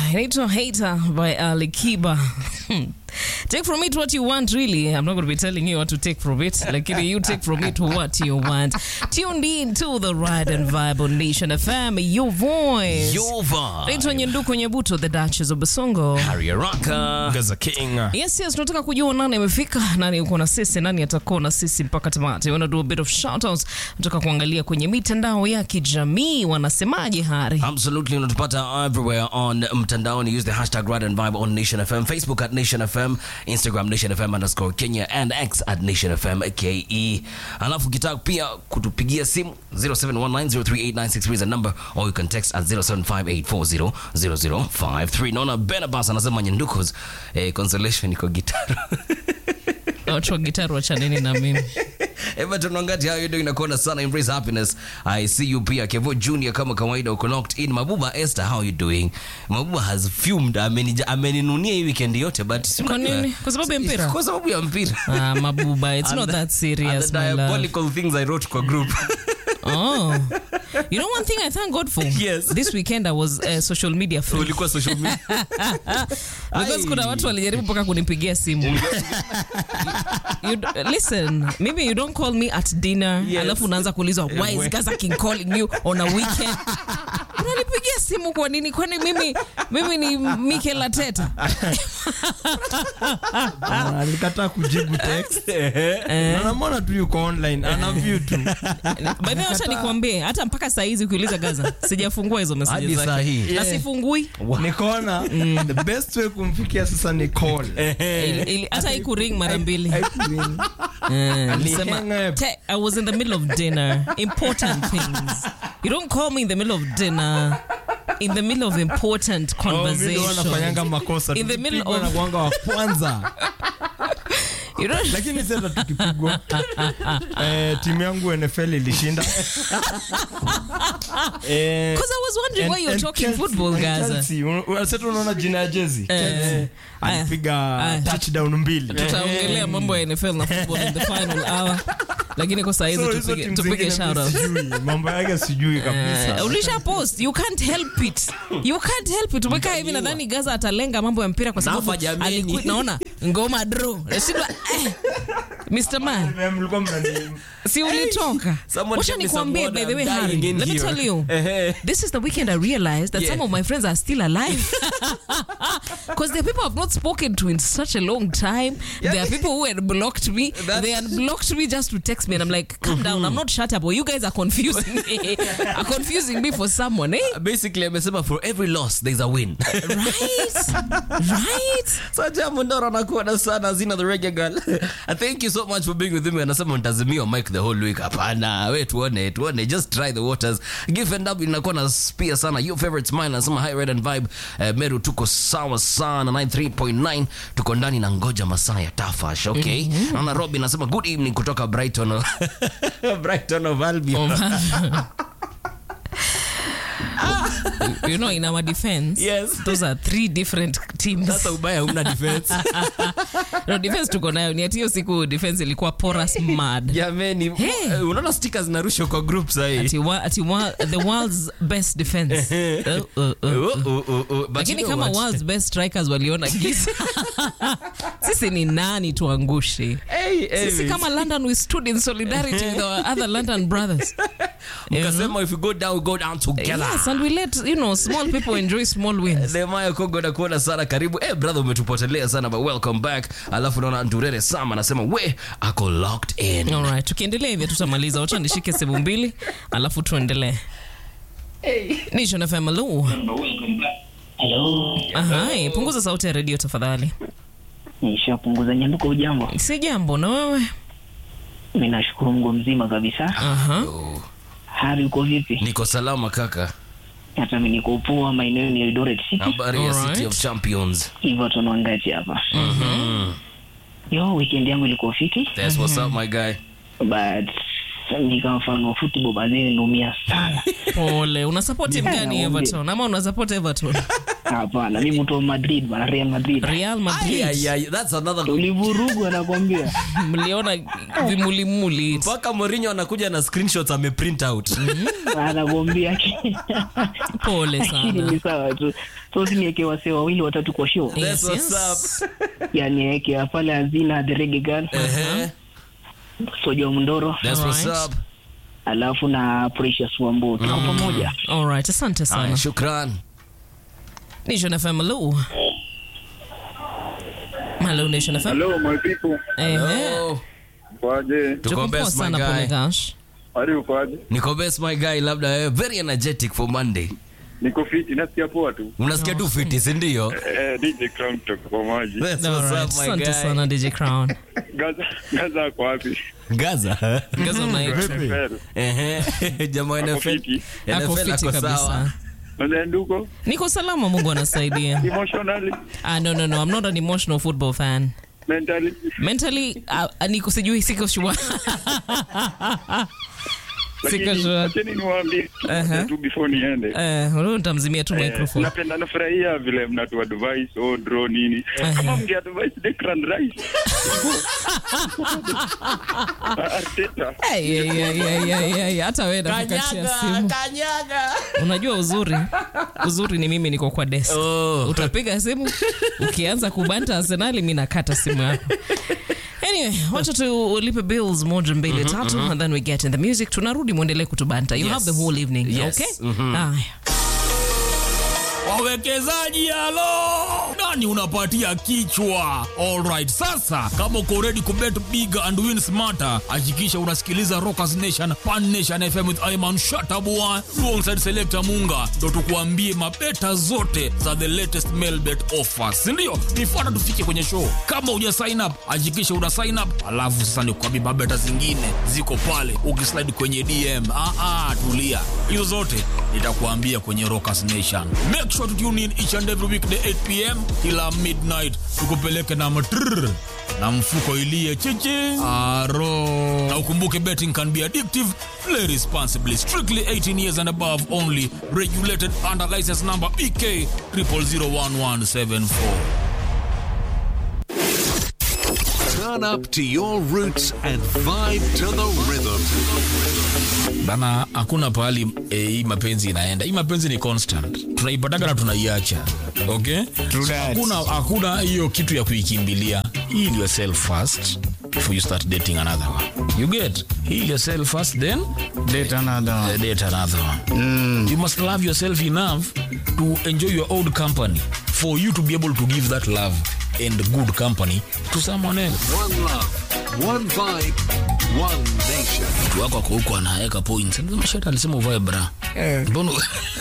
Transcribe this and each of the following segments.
inaitwa Hater by Ali Kiba. take from it what you want really. I'm not going to be telling you what to take from it. Like you take from it what you want. Tuned in to the Ride and Vibe on Nation FM, your voice. Your vibe. Naitwa Nyenduko Nyebuto, the Duchess of Basongo. Harry Araka. Gaza King. Yes, yes, tunataka kujua nani amefika, nani uko na sisi, nani atakuwa na sisi mpaka tamati. Wanna do a bit of shoutouts. Tunataka kuangalia kwenye mitandao ya kijamii wanasemaje Hari. Absolutely, unatupata everywhere on mtandaoni. Use the hashtag Ride and Vibe on Nation FM, Facebook at Nation FM, Instagram Nation FM underscore Kenya and X at Nation FM KE. Alafu ukitaka pia kutupigia simu 0719038963 is the number or you can text at 0758400053. Naona Benabas anasema Nyandukos eh, consolation iko gitara. Watu wa gitaru wachaneni na mimi. Everton Wangati, how you doing? Nakuona sana, embrace happiness. I see you pia. Kevo Junior kama kawaida uko locked in. Mabuba Esther, how you doing? Mabuba has fumed. Amenija- Ameninunia hii weekend yote but si Kwa unajua- nini? Kwa sababu ya mpira? Kwa sababu ya mpira. Ah, mabuba, it's And not the- that serious, and the my love. diabolical things I wrote kwa group. Oh. You know one thing I thank God for? Yes. This weekend I was uh, social media free. Ulikuwa social media. Because Ai. kuna watu walijaribu mpaka kunipigia simu. you, d- listen, maybe you don't call me at dinner. Yes. Alafu unaanza kuulizwa why is Gaza King calling you on a weekend? Unanipigia simu kwa nini? Kwani mimi mimi ni Mikel Arteta? Ah, alikataa kujibu text. Na namwona tu yuko online ana view tu. By the way, acha nikwambie hata mpaka saa hizi ukiuliza Gaza sijafungua hizo Hadi messages saa zake. hii. Na Yeah. sifungui. Nikaona the best way kumfikia sasa ni call. Ili- ili- hata ikuring mara mbili Haikuring. Eh, Ali nilisema, hang up. "Te- I was in the middle of dinner important things you don't call me in the middle of dinner in the middle of important Oh, mimi ndo conversation wanafanyanga makosa. In the middle Tukipigwa of- na kuanga wa kwanza. you don't Lakini sasa tukipigwa eh, timu yangu NFL ilishinda. Eh, because I was wondering and- why you're and talking Chelsea- football and Gaza Chelsea, un- un- sasa unaona jina ya jezi Chelsea. aya. alipiga Aya. touchdown mbili tutaongelea mambo ya NFL na football in the final hour lakini kwa saa hizi So, hizo tupige timu tupige zingine shout out sijui, mambo yake sijui kabisa Uh, ulisha post you can't help it you can't help it umekaa hivi nadhani gaza atalenga mambo ya mpira kwa sababu Nafa jameni. aliquit naona ngoma draw nashindwa eh. Mr. Man Vile mlikuwa mnani- si ulitoka Someone wacha get me some nikwambie water, by the way I'm dying Harry, in let me here. tell you Ehe. this is the weekend I realized that Yeah. some of my friends are still alive because there are people I've not spoken to in such a long time there are people who had blocked me That's- they had blocked me just to text me and I'm like calm down I'm not shut up or you guys are confusing me are confusing me for someone eh Basically amesema for every loss there's a win. right right Saja Mundoro anakuona sana Zina the reggae girl. Thank you so much for being with me. Anasema mtazimio mic the whole week. Hapana, we tuone, tuone. Just try the waters. Give and up inakuwa na spia sana. Your favorite smile anasema high red and vibe. Uh, Meru tuko sawa sana 93.9. Tuko ndani na ngoja masaa ya tafash. Okay. Naona Robin anasema good evening kutoka Brighton. Brighton of Albion. you know in our defense Yes. those are three different teams Sasa ubaya huna defense. no defense tuko nayo ni ati hiyo siku defense ilikuwa porous mad Jameni, Hey. eh, unaona stickers zinarushwa kwa group sahii. ati, wa, ati wa, the world's best defense uh, uh, uh. Oh, oh, oh, oh. But lakini you know kama what? world's best strikers waliona giza sisi ni nani tuangushe Hey, hey, sisi kama london we stood in solidarity with our other london brothers mkasema if we go down we go down together yes and we let you know small people enjoy small wins Nehemiah Kongo nakuona sana karibu eh brother umetupotelea sana but welcome back alafu naona Ndurere Sam anasema we ako locked in Alright, tukiendelea hivyo tutamaliza wacha nishike sehemu mbili alafu tuendelee Nation FM hello. Hello. Ahai, punguza sauti ya redio tafadhali Nishapunguza nyanduko ujambo. si jambo na wewe Mimi nashukuru Mungu mzima kabisa. Aha. Oh, Hali uko vipi? niko salama kaka Hata mimi niko poa maeneo ni Eldoret City. habari ya Alright. City of Champions Hivyo tunaangati hapa. Mhm. Yo, weekend yangu ilikuwa fiti that's what's up my guy but ni kama mfano wa football baadaye nimeumia sana. pole una support timu gani Yeah, everton ama una support everton hapana mi mtu wa madrid bana real madrid real Ay, madrid ay, ay, that's another tulivurugwa nakwambia mliona vimulimuli mpaka Mourinho anakuja na screenshots ameprint out anakwambia pole lakini sana ni sawa tu so sinieke wasee wawili watatu kwa show Yes, That's yes. what's yani eke pale hazina the reggae girl Ehe, sojo mndoro that's what's Alright. up alafu na precious wambo tuko pamoja alright asante Aya, sana shukran nation fm hello hello nation fm Hello, my people. Ehe. Oh, Kwaje? tuko Tuko poa best my sana guy pole gosh Hali ukoaje? niko best my guy labda wewe very energetic for monday Niko fiti, nasikia poa tu. unasikia tu fiti sindio Eh, DJ Crown kutoka kwa maji. That's Alright, what's up my asante sana guy dj crown Gaza, Gaza ako wapi? gaza Gaza night. NFL. Ehe, jamaa Ako NFL fiti. ako NFL fiti ako sawa kabisa Nanduko? niko salama mungu anasaidia Emotionally, ah, no, no, no. i'm not an emotional football fan mentally. mentally uh, niko sijui siko sure siko Lakini sure acheni niwaambie Aha. tu before niende. eh uh, nitamzimia tu Eh, microphone napenda nafurahia vile mnatu advice oh, draw nini kama mnge advice Declan Rice Arteta Ay, ay, ay, ay, ay, ay, hata wewe nakukatia simu unajua uzuri uzuri ni mimi niko kwa desk Oh. utapiga simu ukianza kubanta arsenali mi nakata simu yako anyway wacha tulipe bills moja mbili tatu and then we get in the music tunarudi mwendelee kutubanta you Yes. have the whole evening Yes. okay Aya. wawekezaji halo nani unapatia kichwa alright sasa kama uko ready kubet big and win smarter hakikisha unasikiliza rockers nation pan nation fm with iman shatabua alongside selector munga ndo tukuambie mabeta zote za the latest mailbet offers sindio nifuata tufike kwenye show kama uja sign up hakikisha una sign up alafu sasa nikuambie mabeta zingine ziko pale ukislide kwenye dm ah, ah, tulia hizo zote nitakuambia kwenye rockers nation make sure to tune in each and every weekday 8 pm kila midnight tukupeleke na matrrr na mfuko ilie chichi aro na ukumbuke betting can be addictive play responsibly strictly 18 years and above only regulated under license number bk 0001174 Turn up to your roots and vibe to the rhythm. bana hakuna pahali eh, hii mapenzi inaenda hii mapenzi ni constant tunaipataga na tunaiacha okay hakuna hakuna hiyo kitu ya kuikimbilia heal yourself first before you start dating another one you get heal yourself first then Date another one. uh, date another one you must love yourself enough to enjoy your old company for you to be able to give that love and good company to someone else One love, one vibe, one nation. mtu wako ako huko anaweka points mashata alisema uvae bra mbona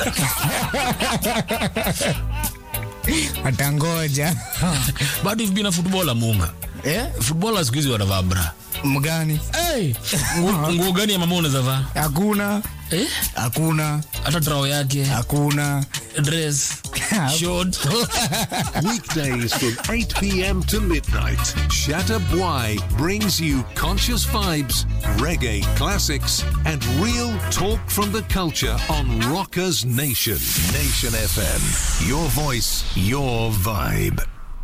atangoja bado you've been a footballer munga eh? footballer siku hizi wanavaa bra mgani hey, nguo nguo gani ya mama unaweza vaa hakuna eh? hakuna hata trao yake hakuna dress short Weekdays from 8 p.m. to midnight, Shatter Bwai brings you conscious vibes, reggae classics, and real talk from the culture on Rockers Nation. Nation FM. Your voice, your vibe.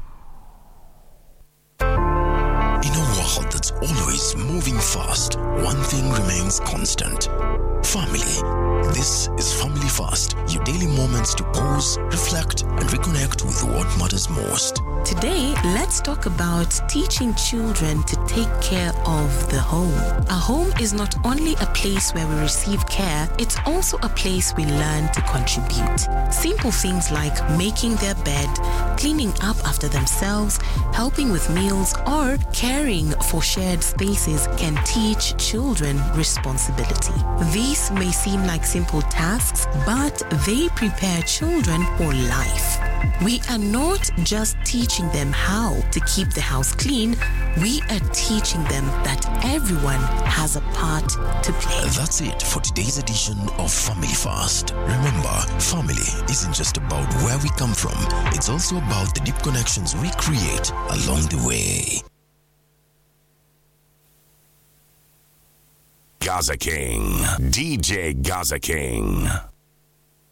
In a world that's always moving fast, one thing remains constant family. This is Family Fast, your daily moments to pause, reflect, and reconnect with what matters most. Today, let's talk about teaching children to take care of the home. A home is not only a place where we receive care, it's also a place we learn to contribute. Simple things like making their bed, cleaning up after themselves, helping with meals, or caring for shared spaces can teach children responsibility. These may seem like simple tasks, but they prepare children for life. We are not just teaching them how to keep the house clean, we are teaching them that everyone has a part to play. That's it for today's edition of Family Fast. Remember, family isn't just about where we come from, it's also about the deep connections we create along the way. Gaza King. DJ Gaza King.